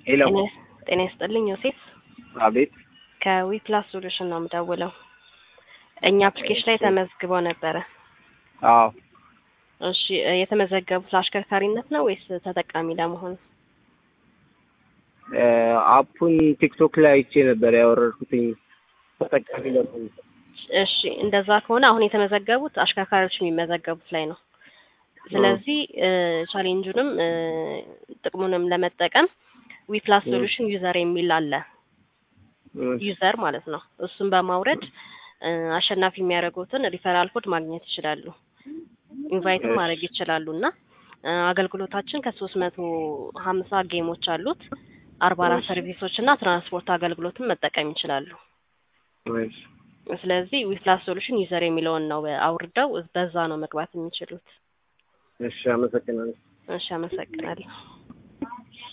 ሄሎ ጤና ይስጥልኝ ዮሴፍ አቤት ከዊፕላስ ሶሉሽን ነው የምደውለው። እኛ አፕሊኬሽን ላይ ተመዝግበው ነበረ። አዎ እሺ እ የተመዘገቡት ለአሽከርካሪነት ነው ወይስ ተጠቃሚ ለመሆን? እ አፑን ቲክቶክ ላይ አይቼ ነበር ያወረድኩትኝ ተጠቃሚ ለመሆን እሺ እንደዛ ከሆነ አሁን የተመዘገቡት አሽከርካሪዎች የሚመዘገቡት ላይ ነው። ስለዚህ እ ቻሌንጁንም እ ጥቅሙንም ለመጠቀም ዊፕላስ ሶሉሽን ዩዘር የሚል አለ። ዩዘር ማለት ነው። እሱን በማውረድ እ አሸናፊ የሚያደርጉትን ሪፈራል ኮድ ማግኘት ይችላሉ። ኢንቫይትም ማድረግ ይችላሉ እና እ አገልግሎታችን ከሶስት መቶ ሀምሳ ጌሞች አሉት። አርባ አራት ሰርቪሶች እና ትራንስፖርት አገልግሎትን መጠቀም ይችላሉ። እሺ ስለዚህ ዊፕላስ ሶሉሽን ዩዘር የሚለውን ነው አውርደው በዛ ነው መግባት የሚችሉት። እሺ አመሰግናለሁ። እሺ አመሰግናለሁ።